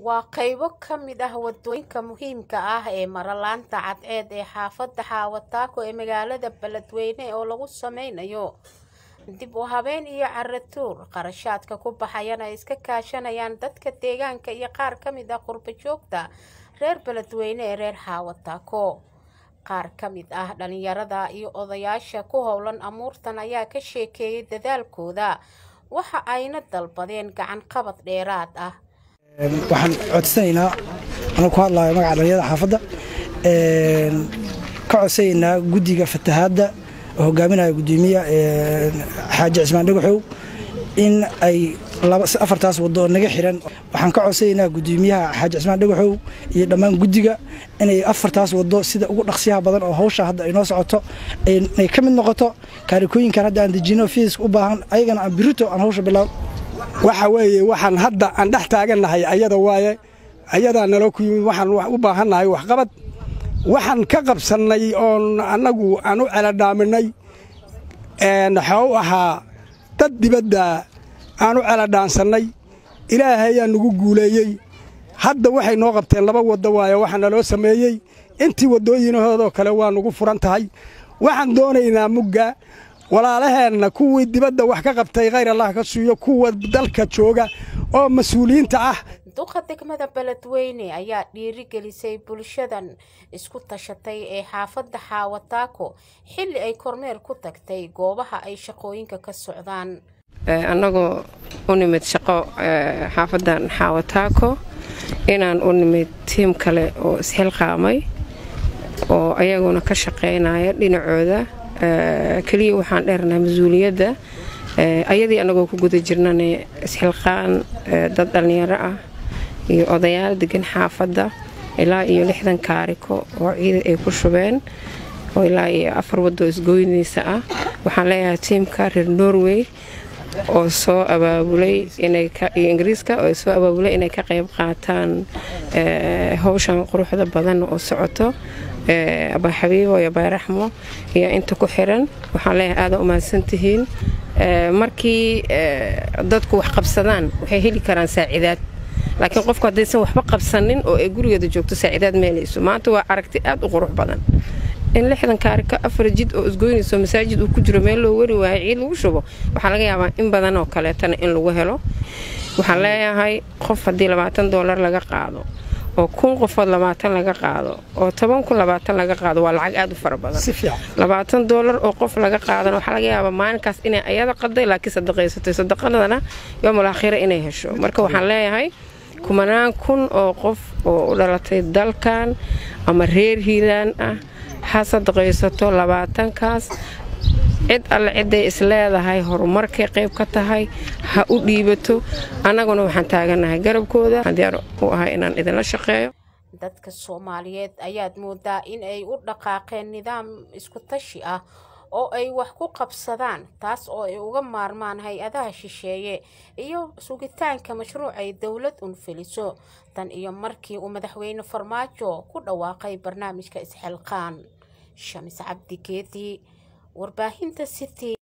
waa qaybo ka mid ah wadooyinka muhiimka ah ee mara laanta cadceed ee xaafadda xaawataako ee magaalada beledweyne oo lagu sameynayo dib u habeen iyo caratuur qarashaadka ku baxayana ay iska kaashanayaan dadka deegaanka iyo qaar ka mid ah qurbo joogta reer beledweyne ee reer xaawataako qaar ka mid ah dhalinyarada iyo odayaasha ku howlan amuurtan ayaa ka sheekeeyay dadaalkooda waxa ayna dalbadeen gacan qabad dheeraad ah waxaan codsanaynaa anuu ku hadlayo magaca dhalinyarada xaafadda ka codsanaynaa guddiga fatahaadda oo hogaaminaya gudoomiya xaaji cismaan dhagaxow in ay afartaas waddo oo naga xiran waxaan ka codsanaynaa gudoomiyaha xaaji cismaan dhagaxow iyo dhammaan guddiga inay afartaas waddo sida ugu dhaqsiyaha badan oo hawsha hadda ay noo socoto ay ka mid noqoto kaarikooyinkan hadda aan dejino fiiska u baahan ayagana aan birito aan hawsha bilaab waxa weeye waxaan hadda aan dhex taagannahay ayada waaye ayadaa naloo ku yimid waxaan u baahannahay waxqabad waxaan ka qabsannay oon annagu aan u celadhaaminay waxaa u ahaa dad dibadda aan u celadhaansannay ilaahay ayaa nagu guuleeyey hadda waxay noo qabteen laba waddo waaye waxaa naloo sameeyey intii waddooyinahoodoo kale waa nagu furan tahay waxaan doonaynaa mugga walaalaheenna kuwii dibadda wax ka qabtay khayr allah ka siiyo kuwa dalka jooga oo mas-uuliyiinta ah duqa degmada beledweyne ayaa dhiirigelisay bulshadan isku tashatay ee xaafadda xaawataako xilli ay kormeer ku tagtay goobaha ay shaqooyinka ka socdaan annagoo u nimid shaqo xaafaddan xaawataako inaan u nimid tiim kale oo isxilqaamay oo ayaguna ka shaqaynaya dhinacooda keliya waxaan dheernaha mas-uuliyadda ayadii annagoo ku guda jirnane isxilqaan dad dhallinyaro ah iyo odayaal degan xaafadda ilaa iyo lixdan kaariko oo ciida ay ku shubeen oo ilaa iyo afar waddo isgoynaysa ah waxaan leeyahay tiimka reer norway oo soo abaabulay iyo ingiriiska oo soo abaabulay inay ka qayb qaataan howshan quruxda badan oo socoto abaa xabiibo iyo bayraxmo iyo inta ku xiran waxaan leeyahay aada u mahadsantihiin markii dadku wax qabsadaan waxay heli karaan saacidaad laakiin qofku haddaysan waxba qabsanin oo ay gurigeeda joogto saacidaad meelayso maanta waa aragti aad u qurux badan in lixdan kaarika afar jid oo isgoynayso masaajid uu ku jiro meel loo wari waayo ciid lagu shubo waxaa laga yaabaa in badan oo kaleetana in lagu helo waxaan leeyahay qof haddii labaatan doolar laga qaado oo kun qofood labaatan laga qaado oo toban kun labaatan laga qaado waa lacag aad u fara badan labaatan doolar oo qof laga qaadana waxaa laga yaabaa maalinkaas inay ayada qaday laakiin sadaqaysatay sadaqadana yoomul aakhira inay hesho marka waxaan leeyahay kumanaan kun oo qof oo u dhalatay dalkan ama reer hiilaan ah ha sadaqaysato labaatankaas cid alle ciday isleedahay horumarkay qayb ka tahay ha u dhiibato annaguna waxaan taagannahay garabkooda diyaar u ahay inaan idinla shaqeeyo dadka soomaaliyeed ayaad moodaa in ay u dhaqaaqeen nidaam isku tashi ah oo ay wax ku qabsadaan taas oo ay uga maarmaan hay-adaha shisheeye iyo sugitaanka mashruuc ay dowlad unfeliso tan iyo markii uu madaxweyne farmaajo ku dhawaaqay barnaamijka isxilqaan shamis cabdi geedi warbaahinta city